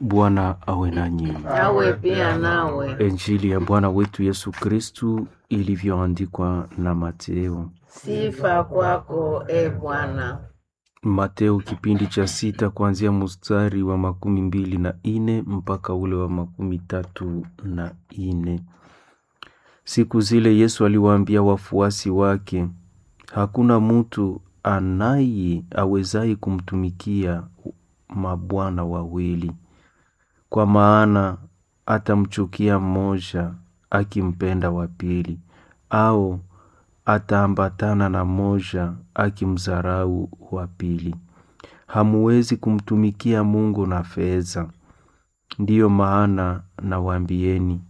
Bwana awe nanyi. Awe pia nawe. Injili ya Bwana wetu Yesu Kristu ilivyoandikwa na Mateo. Sifa kwako e Bwana. Mateo kipindi cha sita kuanzia mstari wa makumi mbili na ine mpaka ule wa makumi tatu na ine. Siku zile Yesu aliwaambia wafuasi wake, hakuna mutu anaye awezaye kumtumikia mabwana wawili, kwa maana atamchukia mmoja akimpenda wa pili, au ataambatana na mmoja akimdharau wa pili. Hamuwezi kumtumikia Mungu na fedha. Ndiyo maana nawaambieni,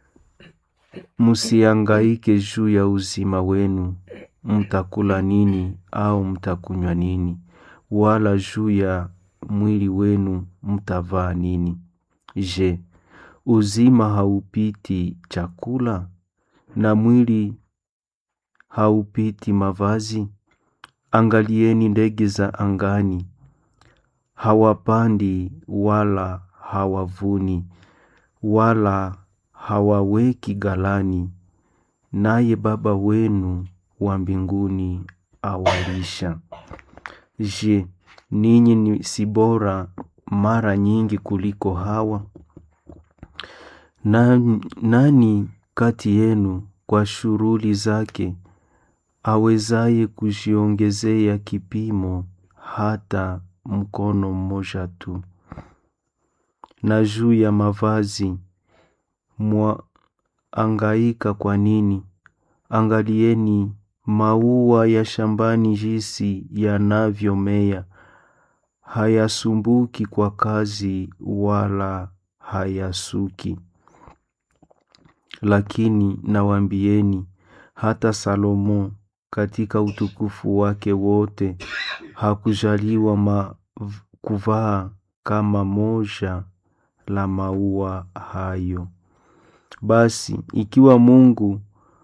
msiangaike juu ya uzima wenu, mtakula nini au mtakunywa nini, wala juu ya mwili wenu mtavaa nini. Je, uzima haupiti chakula na mwili haupiti mavazi? Angalieni ndege za angani, hawapandi wala hawavuni wala hawaweki ghalani, naye Baba wenu wa mbinguni awalisha. Je, ninyi ni si bora mara nyingi kuliko hawa? Na, nani kati yenu kwa shughuli zake awezaye kujiongezea kipimo hata mkono mmoja tu? Na juu ya mavazi mwaangaika kwa nini? Angalieni maua ya shambani jinsi yanavyomea, hayasumbuki kwa kazi wala hayasuki. Lakini nawaambieni, hata Salomo katika utukufu wake wote hakujaliwa ma kuvaa kama moja la maua hayo. Basi ikiwa Mungu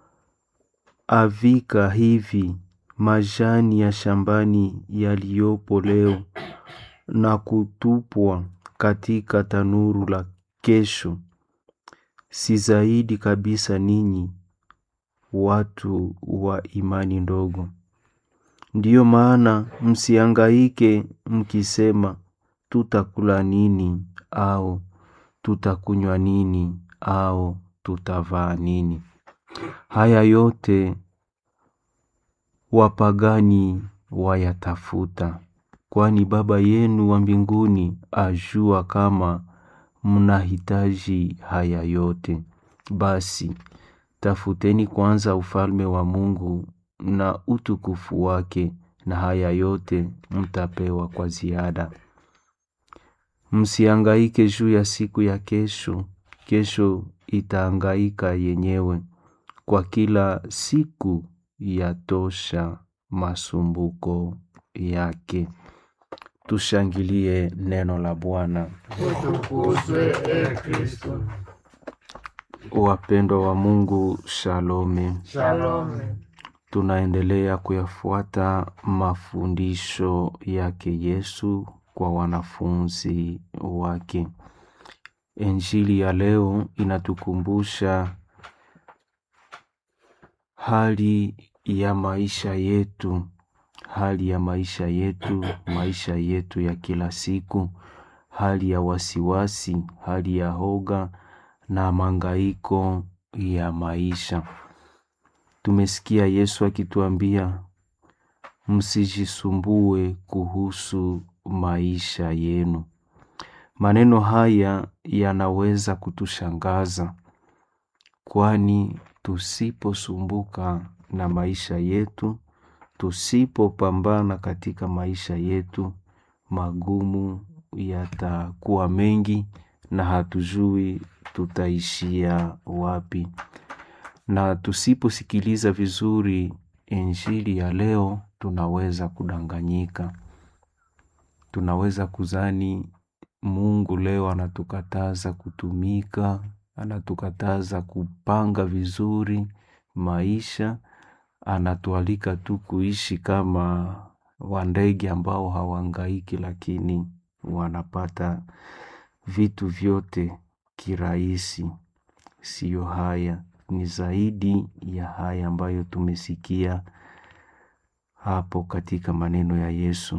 avika hivi majani ya shambani yaliyopo leo na kutupwa katika tanuru la kesho, si zaidi kabisa ninyi watu wa imani ndogo? Ndiyo maana msiangaike mkisema, tutakula nini au tutakunywa nini au tutavaa nini? Haya yote wapagani wayatafuta, kwani Baba yenu wa mbinguni ajua kama mnahitaji haya yote. Basi tafuteni kwanza ufalme wa Mungu na utukufu wake, na haya yote mtapewa kwa ziada. Msiangaike juu ya siku ya kesho, kesho itaangaika yenyewe, kwa kila siku yatosha masumbuko yake. Tushangilie neno la Bwana. Utukuzwe e Kristo. Wapendwa wa Mungu, shalome. Shalome. Tunaendelea kuyafuata mafundisho yake Yesu kwa wanafunzi wake. Injili ya leo inatukumbusha hali ya maisha yetu, hali ya maisha yetu, maisha yetu ya kila siku, hali ya wasiwasi, hali ya hoga na mangaiko ya maisha. Tumesikia Yesu akituambia msijisumbue kuhusu maisha yenu. Maneno haya yanaweza kutushangaza, kwani tusiposumbuka na maisha yetu, tusipopambana katika maisha yetu, magumu yatakuwa mengi na hatujui tutaishia wapi. Na tusiposikiliza vizuri injili ya leo, tunaweza kudanganyika. Tunaweza kuzani Mungu leo anatukataza kutumika, anatukataza kupanga vizuri maisha, anatualika tu kuishi kama wandege ambao hawahangaiki, lakini wanapata vitu vyote kirahisi. Siyo haya, ni zaidi ya haya ambayo tumesikia hapo katika maneno ya Yesu.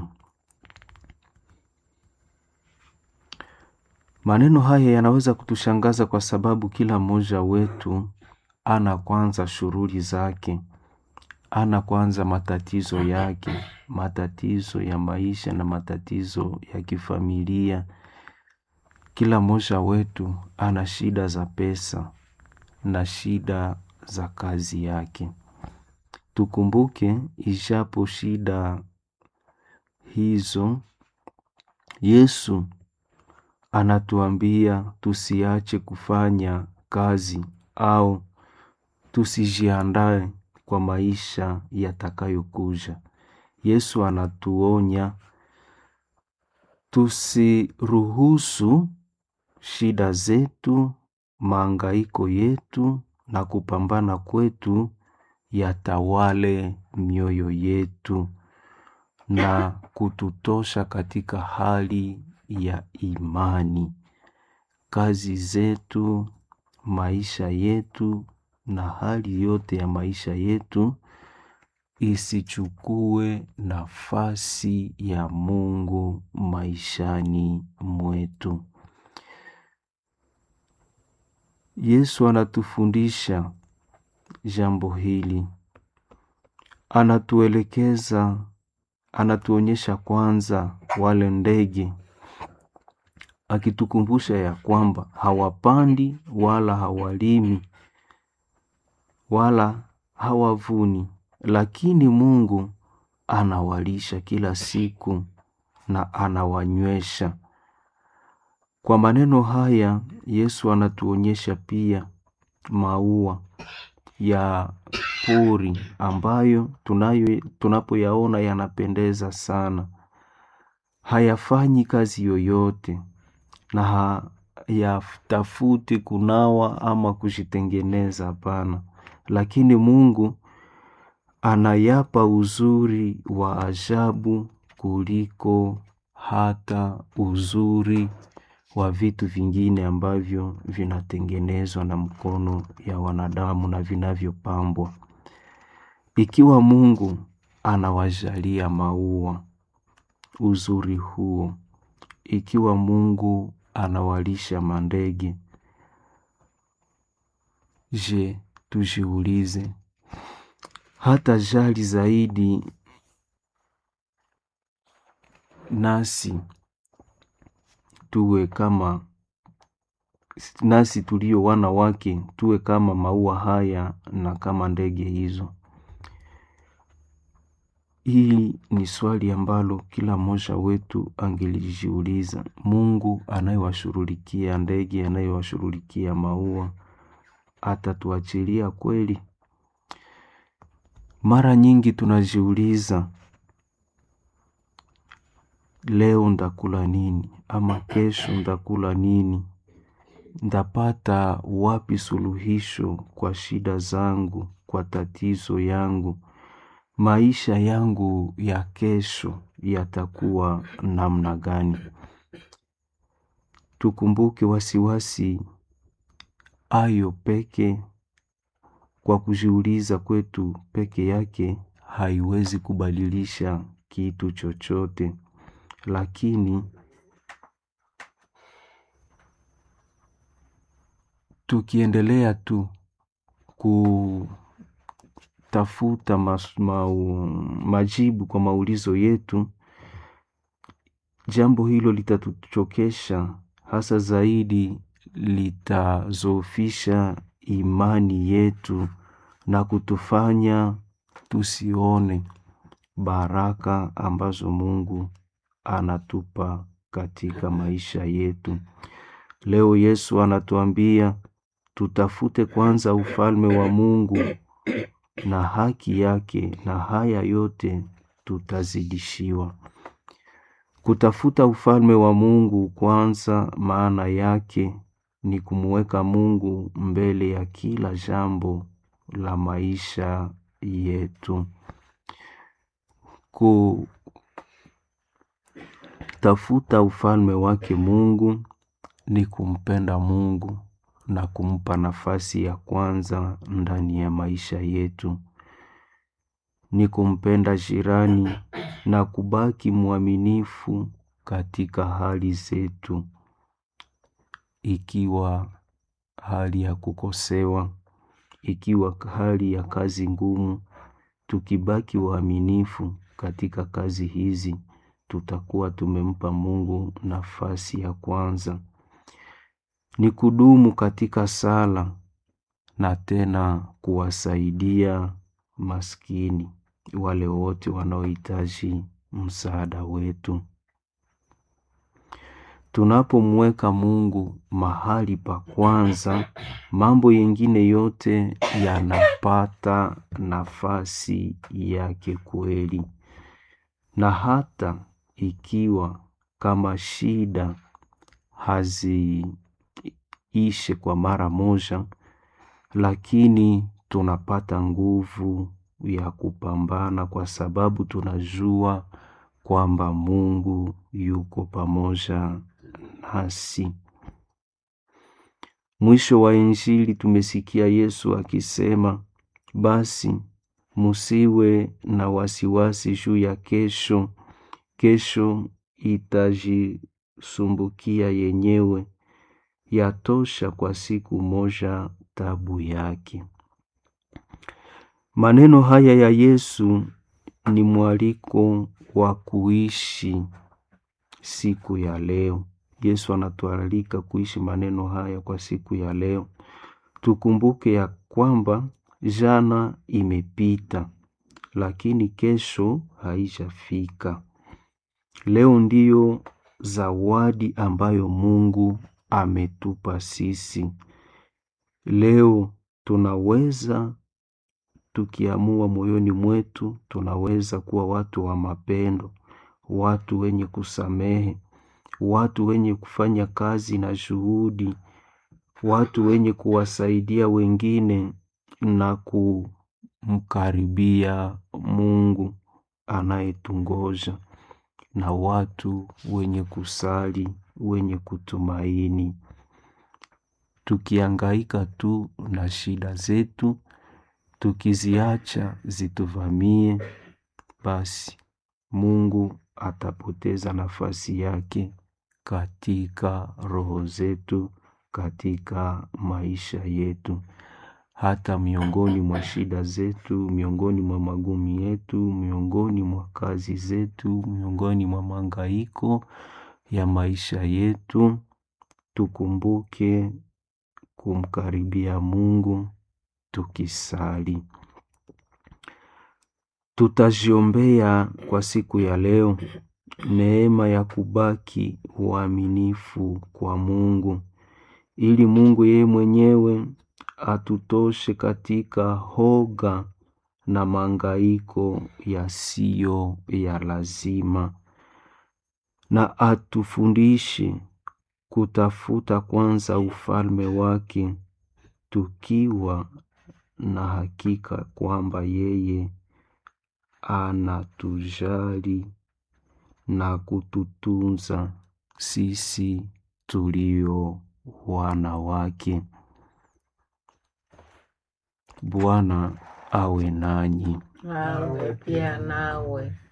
Maneno haya yanaweza kutushangaza kwa sababu kila mmoja wetu ana kwanza shughuli zake, ana kwanza matatizo yake, matatizo ya maisha na matatizo ya kifamilia. Kila mmoja wetu ana shida za pesa na shida za kazi yake. Tukumbuke, ijapo shida hizo, Yesu anatuambia tusiache kufanya kazi au tusijiandae kwa maisha yatakayokuja. Yesu anatuonya tusiruhusu shida zetu, maangaiko yetu na kupambana kwetu yatawale mioyo yetu na kututosha katika hali ya imani. Kazi zetu, maisha yetu na hali yote ya maisha yetu isichukue nafasi ya Mungu maishani mwetu. Yesu anatufundisha jambo hili, anatuelekeza, anatuonyesha kwanza wale ndege, akitukumbusha ya kwamba hawapandi wala hawalimi wala hawavuni, lakini Mungu anawalisha kila siku na anawanywesha. Kwa maneno haya Yesu anatuonyesha pia maua ya pori ambayo tunayo tunapoyaona yanapendeza sana, hayafanyi kazi yoyote na hayatafuti kunawa ama kujitengeneza, hapana, lakini Mungu anayapa uzuri wa ajabu kuliko hata uzuri wa vitu vingine ambavyo vinatengenezwa na mkono ya wanadamu na vinavyopambwa. Ikiwa Mungu anawajalia maua uzuri huo, ikiwa Mungu anawalisha mandege, je, tujiulize hata jali zaidi nasi tuwe kama nasi tulio wana wake tuwe kama maua haya na kama ndege hizo. Hii ni swali ambalo kila mmoja wetu angelijiuliza. Mungu anayewashughulikia ndege, anayewashughulikia maua, atatuachilia kweli? Mara nyingi tunajiuliza, leo ndakula nini? Ama kesho ndakula nini? Ndapata wapi suluhisho kwa shida zangu, kwa tatizo yangu? Maisha yangu ya kesho yatakuwa namna gani? Tukumbuke wasiwasi ayo peke kwa kujiuliza kwetu peke yake haiwezi kubadilisha kitu chochote, lakini tukiendelea tu kutafuta mas, mau, majibu kwa maulizo yetu, jambo hilo litatuchokesha, hasa zaidi litazofisha imani yetu na kutufanya tusione baraka ambazo Mungu anatupa katika maisha yetu. Leo Yesu anatuambia tutafute kwanza ufalme wa Mungu na haki yake, na haya yote tutazidishiwa. Kutafuta ufalme wa Mungu kwanza, maana yake ni kumuweka Mungu mbele ya kila jambo la maisha yetu. Kutafuta ufalme wake Mungu ni kumpenda Mungu na kumpa nafasi ya kwanza ndani ya maisha yetu. Ni kumpenda jirani na kubaki mwaminifu katika hali zetu, ikiwa hali ya kukosewa, ikiwa hali ya kazi ngumu, tukibaki waaminifu katika kazi hizi, tutakuwa tumempa Mungu nafasi ya kwanza. Ni kudumu katika sala na tena kuwasaidia maskini wale wote wanaohitaji msaada wetu. Tunapomweka Mungu mahali pa kwanza, mambo yengine yote yanapata nafasi yake kweli. Na hata ikiwa kama shida haziishe kwa mara moja, lakini tunapata nguvu ya kupambana kwa sababu tunajua kwamba Mungu yuko pamoja nasi. Mwisho wa Injili tumesikia Yesu akisema, basi musiwe na wasiwasi juu ya kesho, kesho itajisumbukia yenyewe, yatosha kwa siku moja tabu yake. Maneno haya ya Yesu ni mwaliko wa kuishi siku ya leo. Yesu anatualika kuishi maneno haya kwa siku ya leo. Tukumbuke ya kwamba jana imepita, lakini kesho haijafika. Leo ndiyo zawadi ambayo Mungu ametupa sisi. Leo tunaweza tukiamua moyoni mwetu, tunaweza kuwa watu wa mapendo, watu wenye kusamehe, watu wenye kufanya kazi na juhudi, watu wenye kuwasaidia wengine na kumkaribia Mungu anayetungoja, na watu wenye kusali, wenye kutumaini. Tukiangaika tu na shida zetu, tukiziacha zituvamie, basi Mungu atapoteza nafasi yake katika roho zetu, katika maisha yetu. Hata miongoni mwa shida zetu, miongoni mwa magumu yetu, miongoni mwa kazi zetu, miongoni mwa mahangaiko ya maisha yetu, tukumbuke kumkaribia Mungu tukisali. Tutajiombea kwa siku ya leo neema ya kubaki uaminifu kwa Mungu, ili Mungu yeye mwenyewe atutoshe katika hoga na mahangaiko yasiyo ya lazima, na atufundishe kutafuta kwanza ufalme wake, tukiwa na hakika kwamba yeye anatujali na kututunza sisi tulio wana wake. Bwana awe nanyi. Nawe pia nawe.